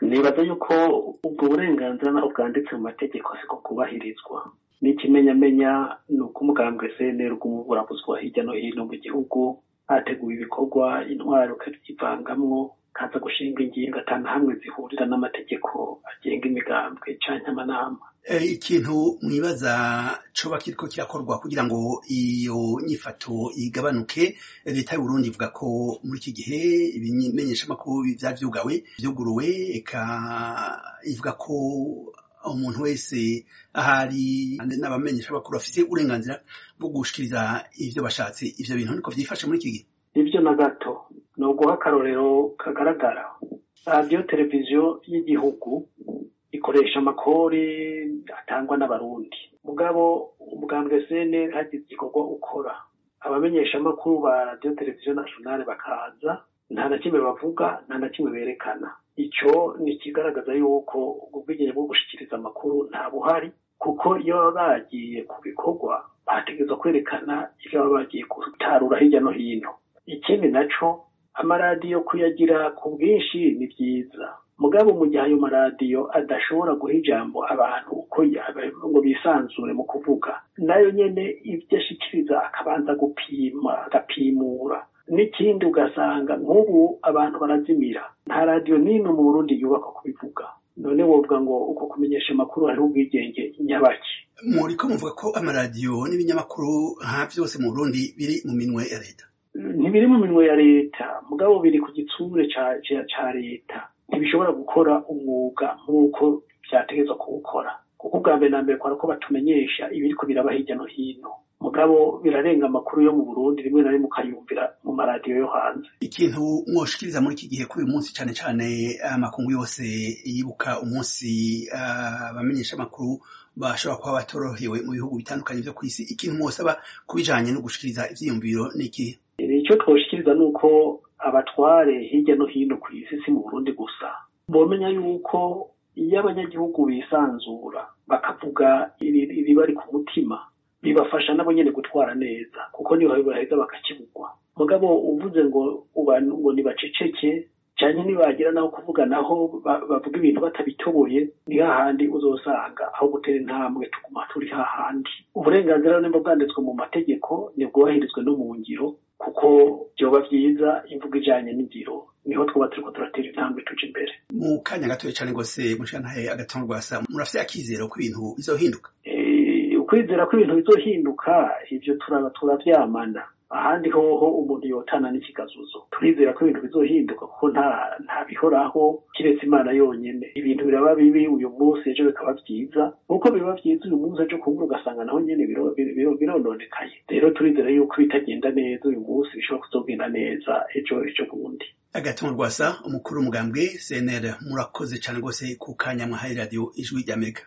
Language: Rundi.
nibaza yuko ubwo burenganzira naho bwanditse mu mategeko siko kubahirizwa n'ikimenyamenya ni uko umugambwe cnr bw'umuburabuzwa hirya no hino mu gihugu hateguwe ibikorwa intwaro ukabyivangamwo kaza gushinga ingingo atana hamwe zihurira n'amategeko agenga imigambwe canke amanama ikintu mwibaza coba kiriko kirakorwa kugira ngo iyo nyifato igabanuke leta y'uburundi ivuga ko muri iki gihe ibimenyeshamakuru vyavyugawe vyuguruwe eka ivuga ko umuntu wese ahari n'abamenyeshamakuru bafise uburenganzira bwo gushikiriza ivyo bashatse ivyo bintu niko vyifashe muri iki gihe nivyo na gato ni uguha akarorero kagaragara radiyo televiziyo y'igihugu ikoresha amakori atangwa n'abarundi mugabo umugambwe sene hagize igikorwa ukora abamenyeshamakuru ba radiyo televiziyo nationale bakaza nta na kimwe bavuga nta na kimwe berekana ico ni ikigaragaza yuko ubwigenge bwo gushikiriza amakuru nta buhari kuko iyo baba bagiye ku bikorwa bategerezwa kwerekana ivyo baba bagiye gutarura hirya no hino ikindi naco amaradiyo kuyagira ku bwinshi ni vyiza mugabo mu gihe ayo maradiyo adashobora guha ijambo abantu uko ngo bisanzure mu kuvuga nayo nyene ivyo ashikiriza akabanza gupima agapimura n'ikindi ugasanga nk'ubu abantu barazimira nta radiyo n'imwe mu burundi yubakwa kubivuga none wovuga ngo uko kumenyesha amakuru hariho ubwigenge nyabaki muriko muvuga ko amaradiyo n'ibinyamakuru nka vyose mu burundi biri mu minwe ya leta ntibiri mu minwe ya leta mugabo biri ku gitsure ca leta ntibishobora gukora umwuga nk'uko vyategezwa kuwukora kuko ubwa mbere na mbere kwara ko batumenyesha ibiriko biraba hirya no hino mugabo birarenga amakuru yo mu burundi rimwe na rimwe ukayumvira mu maradiyo yo hanze ikintu mwoshikiriza muri iki gihe kuri uyu munsi cane cane amakungu yose yibuka umunsi abamenyesha amakuru bashobora kuba batorohewe mu bihugu bitandukanye vyo kw'isi ikintu mwosaba kubijanye no gushikiriza ivyiyumviro n'ikihe icyo twoshikiriza ni uko abatware hirya no hino ku isi si mu burundi gusa bomenya yuko iyo abanyagihugu bisanzura bakavuga ibibari ku mutima bibafasha nabo nyene gutwara neza kuko niho baheza bakakibugwa mugabo uvuze ngo ngo nibaceceke canke nibagira naho kuvuga naho bavuga ibintu batabitoboye ni hahandi uzosanga aho gutera intambwe tuguma turi hahandi uburenganzira nimba bwanditswe mu mategeko nibwubahirizwe no mu ngiro kuko vyoba vyiza imvugo ijanye n'ingiro niho twoba turiko turatera intambwe tuja imbere mu kanya gatoya cane gose mushantahe agatongo rwasa murafise akizero ko ibintu bizohinduka ukwizera ko ibintu bizohinduka ivyo turavyamana ahandi hoho umuntu yotana n'ikigazuzo turizera ko ibintu bizohinduka kuko nta nta bihoraho kiretse imana yonyene ibintu biraba bibi uyu munsi ejo bikaba vyiza nk'uko biba vyiza uyu munsi ejo kubura ugasanga naho nyene birononekaye rero turizera yuko bitagenda neza uyu munsi bishobora kuzogenda neza ejo ejo bundi agatongo rwasa umukuru w'umugambwe cnr murakoze cane rwose ku kanya mwahaye radiyo ijwi ry'amerika